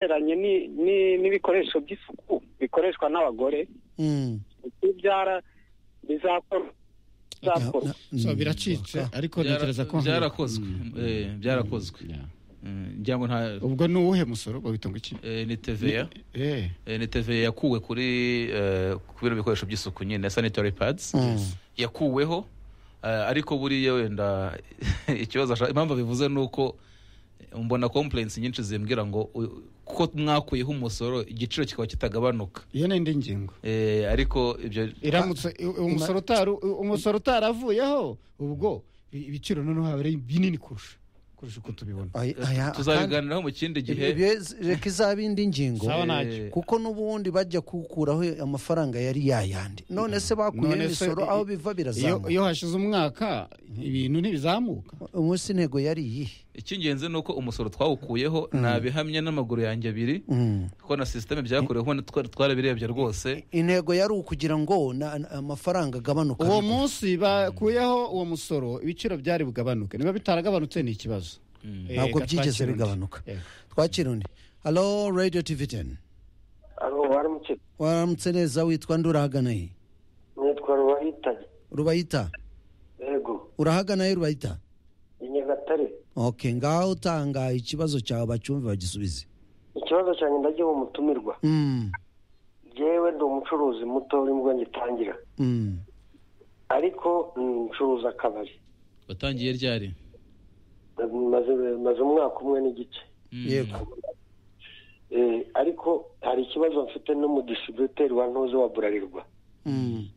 bihereranye n'ibikoresho by'isuku bikoreshwa n'abagore ibyara bizakorwa bizakorwa so biracitse ariko ntekereza ko byarakozwe Eh, byarakozwe Eh, ngira ngo nta ubwo ni uwuhe musoro bawita ngo iki eh, ni TVA eh Eh, ni TVA yakuwe kuri eh, ku bino bikoresho by'isuku nyine sanitary pads Yes. yakuweho eh, ariko buriya wenda ikibazo ashaka- impamvu bivuze ni uko eh, mbona complaints nyinshi zimbwira ngo u- ko mwakuyeho umusoro igiciro kikaba kitagabanuka iyo ni indi ngingo Eh, ariko ibyo iramutse u- umusoro utari umusoro utaravuyeho ubwo i- ibiciro noneho haba ari binini kurusha kurusha uko tubibona Ay- aya- kandi- tuzabiganiraho mu kindi gihe ibyo reka izaba indi ngingo Sawa Eh, ntacyo. kuko n'ubundi bajya gukuraho amafaranga yari yayandi none se bakuye None se imisoro i- aho biva iyo birazamuka iyo hashize umwaka ibintu ntibizamuka umunsi intego yari iyihe icy'ingenzi ni uko umusoro twawukuyeho nta bihamya n'amaguru yanjye abiri Mm. kuko na sisiteme byakoreweho na twari twarabirebye rwose intego yari ukugira ngo na- na- amafaranga agabanuka uwo munsi bakuyeho uwo musoro ibiciro byari bugabanuke niba bitaragabanutse ni ikibazo Eh, ntabwo gatwakira byigeze undi. bigabanuka Eh. twakira undi halo radiyo tivi teni abo baramutse waramutse neza witwa nde urahagana he nitwa rubahitanye rubayita yego urahagana he rubayita i nyagatare ok ngaho utanga ikibazo cyawe bacyumve bagisubize ikibazo cyanjye ndagiye umutumirwa Mm, yewe ndi umucuruzi muto uri mbwo ngitangira mm. ariko mm, ncuruza akabari watangiye ryari maze maze umwaka umwe n'igice yego Eh, ariko hari ikibazo mfite n'umudistributeri wa ntuze wa burarirwa Mm,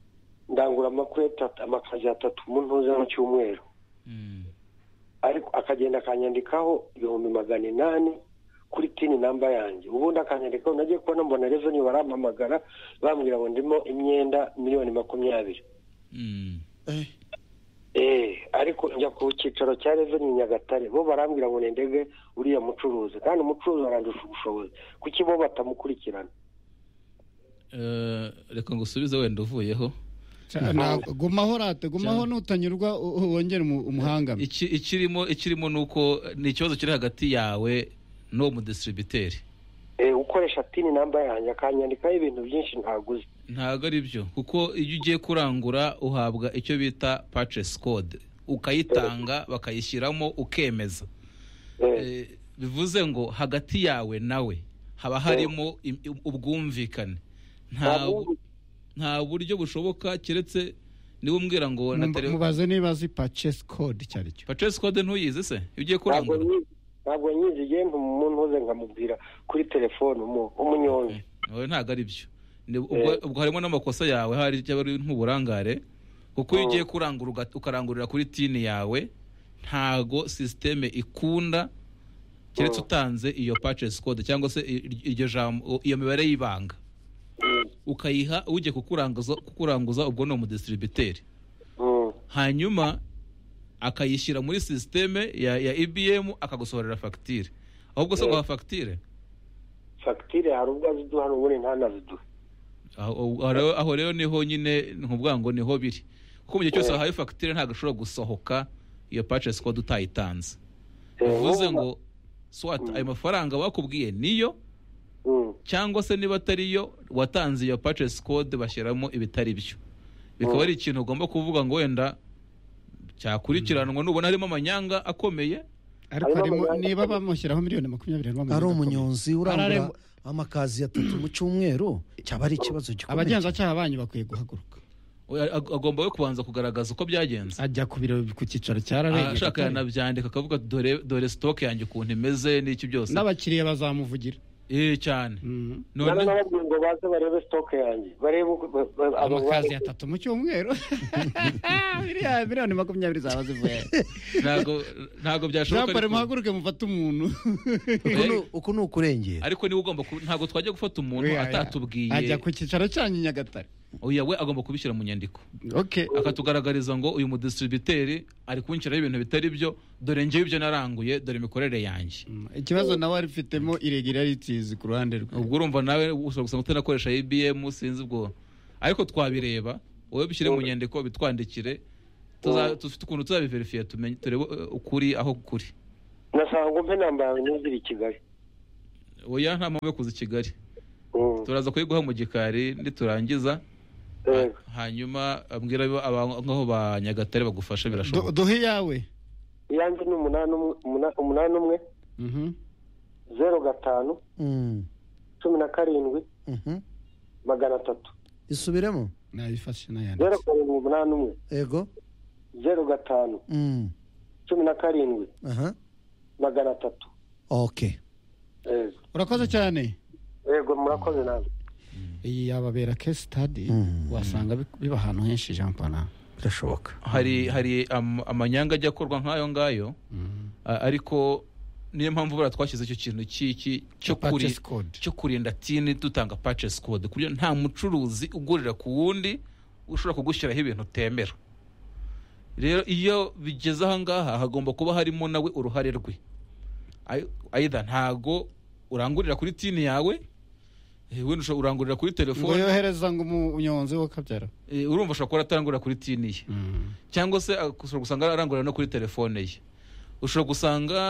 ndangura amakuru atatu- amakazi atatu mu ntuze mu cyumweru ariko akagenda akanyandikaho ibihumbi magana inani kuri tini namba yanjye ubundi akanyandikaho nagiye kubona mbona rezoni barampamagara bambwira ngo ndimo imyenda miliyoni makumyabiri eh, Eh, ariko njya ku cyicaro cya reveni i nyagatare bo barambwira ngo nendege uriya mucuruzi kandi umucuruzi arandusha ubushobozi kuki bo batamukurikirana Eh, reka ngusubize wenda uvuyeho Ca- ntabwo- gumaho rate gumaho nutanyurwa u- u- wongere umu- umuhangame Iki- ikirimo ikirimo ni uko ni ikibazo kiri hagati yawe n'uwo mudistributeri Eh, ukoresha tini namba yanjye akanyandikaho ibintu byinshi ntaguze ntabwo ari byo kuko iyo ugiye kurangura uhabwa icyo bita purchase code ukayitanga bakayishyiramo ukemeza Eh, Eh, bivuze ngo hagati yawe nawe haba harimo im- im- ubwumvikane nta nta nta buryo bushoboka keretse niba umbwira ngo na Mumba- tele mubaze niba azi purchase code icyo ari cyo purchase code ntuyizi se iyo ugiye ntabwo kurangura nyizi ntabwo nyizi igenda umuntu uze nkamubwira kuri telefone umu- umunyonzi oya ntabwo ari byo Ni- ubwo ubwo harimo n'amakosa yawe hari cyaba ari nk'uburangare kuko iyo ugiye kurangura uga- ukarangurira kuri tini yawe ntago sisiteme ikunda keretse utanze iyo purchase code cyangwa se i- iryo jambo iyo mibare y'ibanga ukayiha ugiye kukuranguza kukuranguza ubwo ni umudistributeri Mm. hanyuma akayishyira muri sisiteme ya, ya ibm akagusohorera fagitire ahubwo se guha fagitire fagitire hari ubwo aziduha n'ubundi ntanaziduhe aho aho rero- aho rero niho nyine nkuvuga ngo niho biri kuko mu gihe cyose wahawe fagitire ntabwo ishobora gusohoka iyo purchase code utayitanze bivuze ngo swat ayo mafaranga bakubwiye niyo cyangwa se niba atari yo watanze iyo purchase code bashyiramo ibitari byo bikaba ari ikintu ugomba kuvuga ngo wenda cyakurikiranwa nubona harimo amanyanga akomeye ariko Harimo harimo amafaranga niba bamushyiraho miliyoni makumyabiri harimo ari amafaranga umunyonzi akomeye. urangura Araremo- amakazi atatu mu cyumweru cyaba ari ikibazo gikomeye abagenzacyaha banyu bakwiye guhaguruka Oya, ag- agomba we kubanza kugaragaza uko byagenze ajya ku biro ku cyicaro cya Ah, ashaka rarengera yanabyandika akavuga ati, dore dore sitoke yanjye ukuntu imeze n'iki byose n'abakiriya bazamuvugira eh cyane Mm. nana none n'ababwiye ngo baze barebe sitoke yanjye barebe uko ba- ba- abo amakazi ba- atatu mu cyumweru Miliyoni- miliyoni makumyabiri zaba zivuye ntabwo ntabwo jean byashoboka paul ariko- muhaguruke mufate umuntu Uku ni- Eh, uku ni ukurengera ariko niwe ugomba ku- ntabwo twajya gufata umuntu ajya atatubwiye ku cyicaro cyanyu i nyagatare oya we agomba kubishyira mu nyandiko okay akatugaragariza ngo uyu mudistributeri ari kunshyiraho ibintu bitari byo dore ngewe ibyo naranguye dore imikorere yanjye Mm, ikibazo nawe arifitemo irregularities ku ruhande rwe ubwo urumva nawe ushobora gusanga utanakoresha ibm sinzi ubwo ariko twabireba wowe bishyire mu nyandiko bitwandikire tuza- dufite ukuntu tuzabiverifiye tumenye turebe eh, ukuri aho kuri nasanga ngo mpe namba yawe nuzire i kigali oya nta mpamvu yo kuza i kigali Mm. turaza kuyiguha mu gikari niturangiza Yego. hanyuma abwira abo- aba- ngaho ba nyagatare bagufasha Do- birashoboka duhe iyawe iyanjye ni umunani umwe umuna- umunani umwe Mhm. zeru gatanu Mm, cumi na karindwi mhm. magana atatu isubiremo nayifashe zeru nayanditse karindwi umunani umwe yego zeru gatanu Mm, cumi na karindwi aha magana atatu okay Yego. urakoze cyane yego murakoze nawe iyi yababera case study wasanga bi- biba ahantu henshi jean pana birashoboka hari hari am- amanyanga ajya akorwa nk'ayo ngayo a- ariko niyo mpamvu buriya twashyize icyo kintu cy'iki cyo kuri Purchase code. cyo kurinda tini dutanga purchase code ku buryo nta mucuruzi ugurira ku wundi ushobora kugushyiraho ibintu utemera rero iyo bigeze aha ngaha hagomba kuba harimo nawe uruhare rwe Ai- aidha ntago urangurira kuri tini yawe eh, wenda ushobora urangurira kuri ngo telefone yohereza ngo umunyonzi wakabyara eh, urumva ashobora kuba atarangurira kuri tini ye cyangwa se ah, ushobora gusanga arangurira no kuri telefone ye ushobora gusanga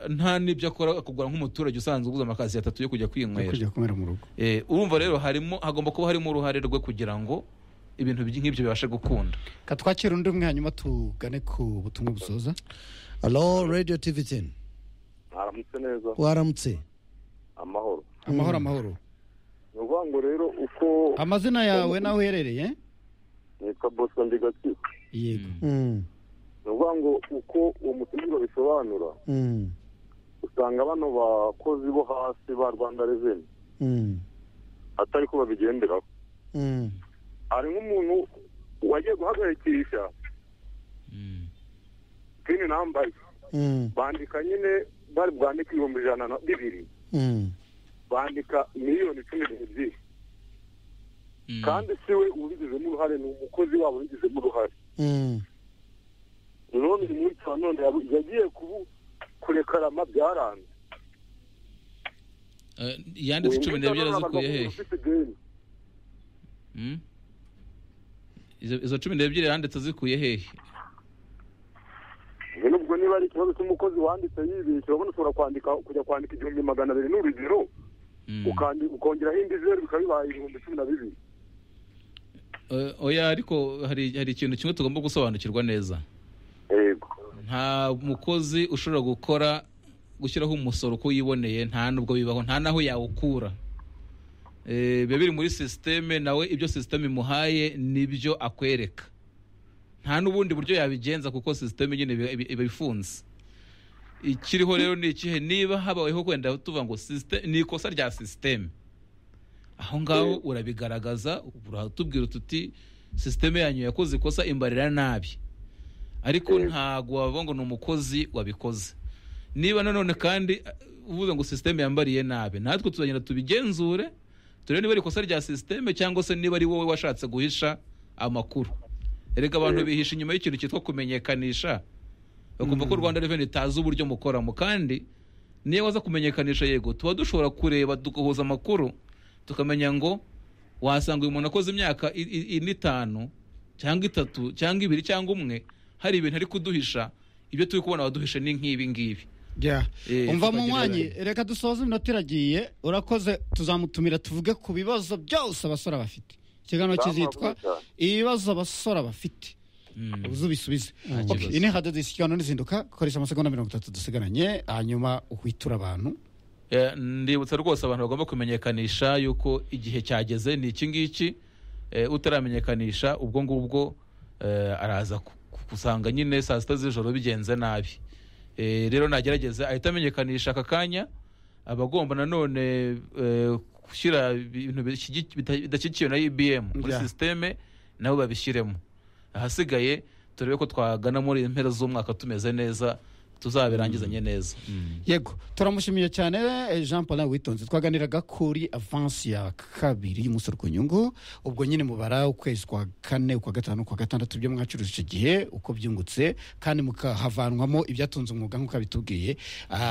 nta n'ibyo akora akugura nk'umuturage usanzwe uguze amakazi atatu yo kujya yo kwinywera kujya kunywera mu rugo Eh, urumva rero harimo hagomba kuba harimo uruhare rwe kugira ngo ibintu by- nk'ibyo bibashe gukunda ka twakira undi umwe hanyuma tugane ku butumwa busoza alo radio tv ten haramutse neza waramutse amahoro amahoro amahoro ni ukuvuga ngo rero uko amazina yawe n'aho uherereye nitwa bosco ndigakiza yego Mm, ni ukuvuga ngo uko uwo mutumire babisobanura mm, usanga bano bakozi bo hasi ba rwanda reveni mm, atari ko babigenderaho mm, hari nk'umuntu wagiye guhagarikisha pini nambaye mm, bandika nyine bari bwandike ibihumbi ijana na bibiri mm, bandika miliyoni cumi n'ebyiri kandi si we ubigizemo uruhare ni umukozi wabo ubigizemo uruhare mm, rero uyu munsi wa none yabu- yagiye kubu- kurekarama byaranze Eh, yanditse Uyu cumi munsi n'ebyiri wa none zikuye amagambo hehe ufite ideni. Mm? Izo- izo cumi n'ebyiri yanditse zikuye hehe Ubwo nubwo niba ari ikibazo cy'umukozi wanditse yibeshye urabona ushobora kwandika kujya kwandika igihumbi magana abiri n'urugero Mm. ukandi- ukongeraho indi zeru bikaba bibaye ibihumbi cumi na bibiri Eh, oya ariko hari hari ikintu kimwe tugomba gusobanukirwa neza yego nta mukozi ushobora gukora gushyiraho umusoro uko yiboneye nta nubwo bibaho nta n'aho yawukura Eh, biba biri muri sisiteme nawe ibyo sisiteme imuhaye nibyo akwereka nta n'ubundi buryo yabigenza kuko sisiteme nyine iba- iba- iba ifunze ikiriho rero ni ikihe niba habayeho wenda tuvuga ngo sisiteme ni ikosa rya sisiteme aho ngaho urabigaragaza uratubwira tuti sisiteme yanyu yakoze ikosa imbarira nabi ariko ntabwo wavuga ngo ni umukozi wabikoze niba nanone kandi uh, uvuze ngo sisiteme yambariye nabi natwe tuzagenda tubigenzure turebe niba ari ikosa rya sisiteme cyangwa se niba ari wowe washatse guhisha amakuru erega abantu bihisha inyuma y'ikintu cyitwa kumenyekanisha bakumva ko rwanda reveni itazi uburyo mukoramo kandi niyo waza kumenyekanisha yego tuba dushobora kureba tugahuza amakuru tukamenya ngo wasanga uyu muntu akoze imyaka i- i- ine itanu cyangwa itatu cyangwa ibiri cyangwa umwe hari ibintu ari kuduhisha ibyo turi kubona waduhishe ni nk'ibi ngibi Yeah. Eh, umva tukagira mu mwanya abandi. reka dusoze iminota iragiye urakoze tuzamutumira tuvuge ku bibazo byose abasore bafite ikiganiro kizitwa ibibazo abasore bafite Mm. uze ubisubize kibazo. Okay, ini hadadisi ikiganiro n'izinduka koresha amasegonda mirongo itatu dusigaranye hanyuma uhwiture abantu Eh, ndibutsa rwose abantu bagomba kumenyekanisha yuko igihe cyageze ni iki ngiki eh, utaramenyekanisha ubwo ngubwo eh, araza ku- ku- gusanga nyine saa sita z'ijoro bigenze nabi Eh, rero nagerageza ahita amenyekanisha aka kanya aba agomba nanone eh, gushyira ibintu bishigi- bita- bidashyigikiwe na ibm muri Yeah. sisiteme nabo babishyiremo ahasigaye turebe ko twagana muri impera z'umwaka tumeze neza tuzabirangizanye neza yego turamushimiye cyane eh, jean paul witonze twaganiraga kuri avansi ya kabiri y'umusoro ku nyungu ubwo nyine mubara ukwezi kwa kane ukwa gatanu ukwa gatandatu byo mwacuruje icyo gihe uko byungutse kandi mukahavanwamo ibyatunze umwuga nk'uko abitubwiye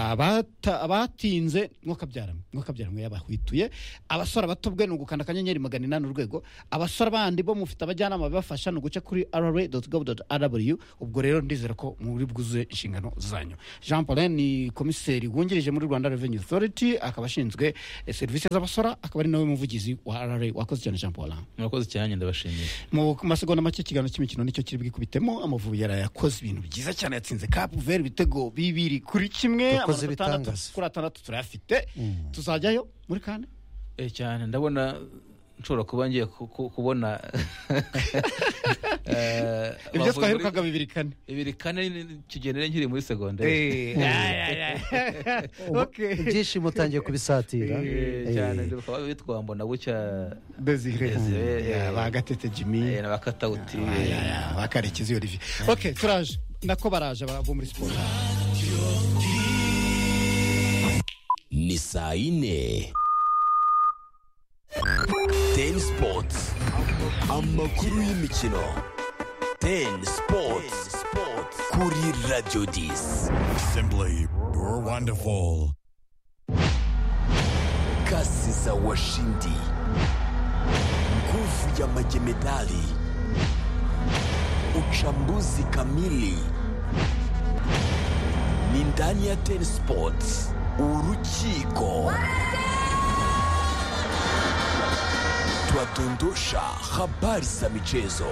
abata- abatinze mwakabyaramo mwakabyaramo yabahwituye abasore bato bwe ni ugukanda akanyenyeri magana inani urwego abasore bandi bo mufite abajyanama babafasha ni uguca kuri rra.gov.rw ubwo rero ndizera ko muri bwuzuye inshingano zanyu zanyu jean paulin ni komiseri wungirije muri rwanda revenue authority akaba ashinzwe eh, serivisi z'abasora akaba ari nawe muvugizi wa rra wakoze cyane jean paulin murakoze cyane ndabashimiye mu masegonda make ikiganiro cy'imikino nicyo kiri bwikubitemo amavubi yaraye akoze ibintu byiza cyane yatsinze cap vert ibitego bibiri kuri kimwe Yakoze amanota atandatu- ibitangaza. kuri atandatu turayafite tuzajyayo muri kane Eh, cyane ndabona nshobora kuba ngiye ku- ku- kubona eh, ibyo Amavubi- twaherukaga bibiri kane bibiri kane ni- kigendere nkiri muri segonderi Eh, ya, ya, ya. Okay. ibyishimo utangiye kubisatira Eh, cyane bakaba bitwa mbona bucya Desire. Desire. Ya, ba Gatete Jimmy. eh, na bakatawuti Ya, ya, ba Karekezi Olivier. Okay, turaje. Nako baraje ba- bo muri siporo. ni saa yine teni sipoti amakuru y'imikino teni sipoti kuri radiyo disi Simply wonderful. kasi za washindi nguvu ya majemedali uchambuzi kamili ni ndani ya ten sports urukiko twadondosha habari za michezo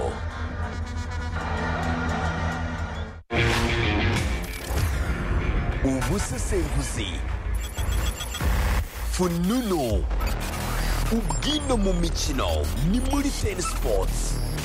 ubusesenguzi fununu ubwino mu mikino ni muri ten sports